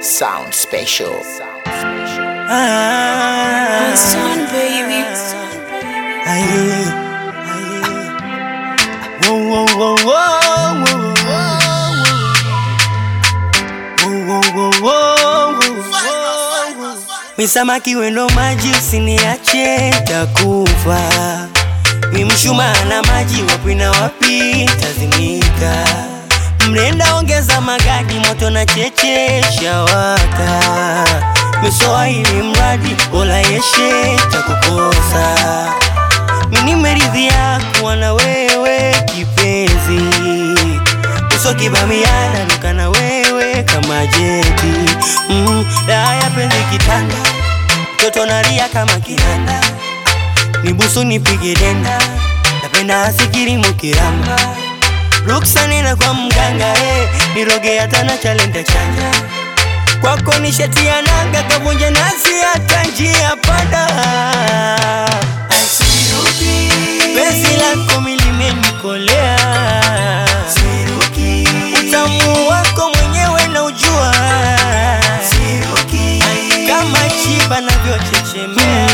Sound special. Ah, Son, baby. aye, aye. Whoa, whoa, whoa, whoa, whoa, whoa, whoa, whoa, whoa, whoa. Mi samaki wendo maji usiniache takufa Mi mshumaa na maji wapi na wapi tazimika Mnenda ongeza magadi moto na cheche shawaka Miswahili mradi bola yeshe takukosa Mi nimeridhia kuwa na wewe kipenzi uso kibamiana nuka na wewe kama jeti mm, raha ya penzi kitanda mtoto nalia kama kinanda nibusu nipige denda napenda asikiri mukiramba ruksa nena kwa mganga eh, niroge hata na chalenda chanja kwako nishatia nanga kavunja nasi hata njia panda penzi lako milimenikolea utamu wako mwenyewe na ujua kama chiba navyochechemea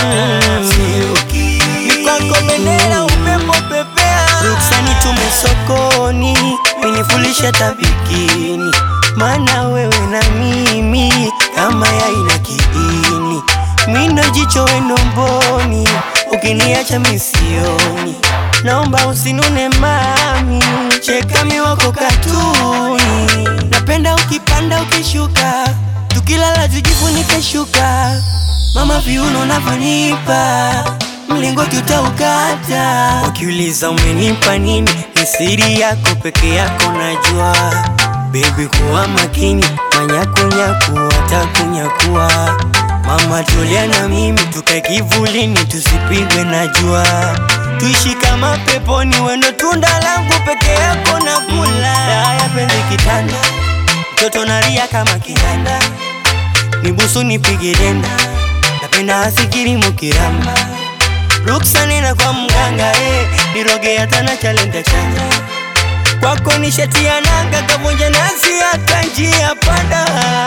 ni kwako bendera upepo pepea ruksani tume sokoni minifulisha tabikini maana wewe na mimi kama yaina kiini mindo jicho wendo mboni ukiniacha misioni naomba usinune mami chekami wako katuni napenda ukipanda ukishuka tukilala tujifunike shuka mama viuno navyonipa mlingoti utaukata wakiuliza umenipa nini ni siri yako peke yako najua bebi kuwa makini manyakunyaku watakunyakua mama tulia na mimi tukae kivulini tusipigwe na jua tuishi kama peponi wendo tunda langu peke yako na kula haya penzi kitanda mtoto nalia kama kinanda nibusu nipige denda napenda asikiri mukiramba ruksa nena kwa mganga eh, niroge hata na chalenda chanja kwako nishatia nanga kavunja nasi hata njia panda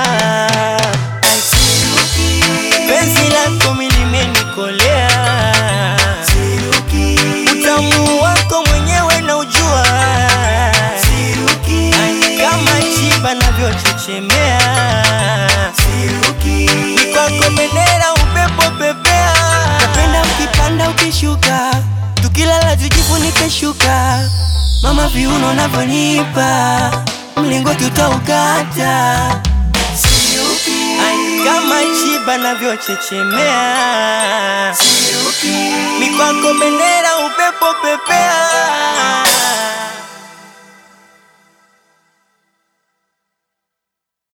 penzi lako milimenikolea utamu wako mwenyewe na ujua kama chiba navyochechemea ni kwako bendera upepo pepea napenda ukipanda ukishuka tukilala tujifunike shuka mama viuno navyonipa mlingoti utaukata Ai, kama chiba navyochechemea mikwako bendera upepo pepea